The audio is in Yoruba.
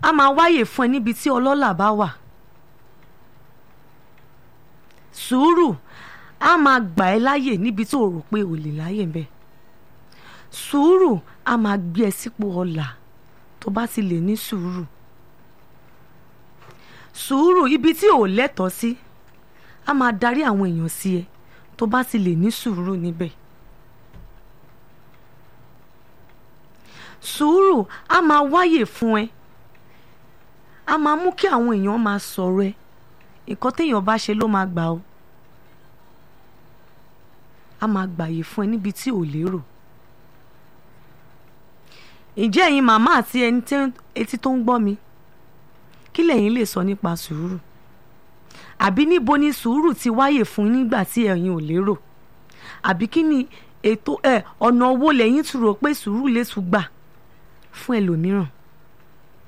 á máa wáyè fún ẹ níbi tí ọlọ́lá bá wà sùúrù á máa gbà ẹ́ láyè níbi tó rò pé ò lè láyè ń bẹ sùúrù á máa gbé ẹ sípò ọlà tó bá ti lè ní sùúrù sùúrù ibi tí ò lẹ́tọ̀ọ́ sí á máa darí àwọn èèyàn sí ẹ tó bá ti lè ní sùúrù níbẹ̀ sùúrù á máa wáyè fún ẹ á máa mú kí àwọn èèyàn máa sọ̀rọ̀ ẹ nǹkan téèyàn bá ṣe ló máa gbà ó á máa gbàyè fún ẹ níbi tí ò lérò ǹjẹ́ ẹ̀yin màmá àti ẹni etí tó ń gbọ́ mi kí lẹ̀yin lè sọ nípa sùúrù àbí níbo ni sùúrù ti wáyè fún nígbà tí ẹ̀yin ò lérò àbí kí ni ètò ẹ̀ ọ̀nà owó lẹ́yìn tún rò pé sùúrù lè tún gbà fún ẹlòmíràn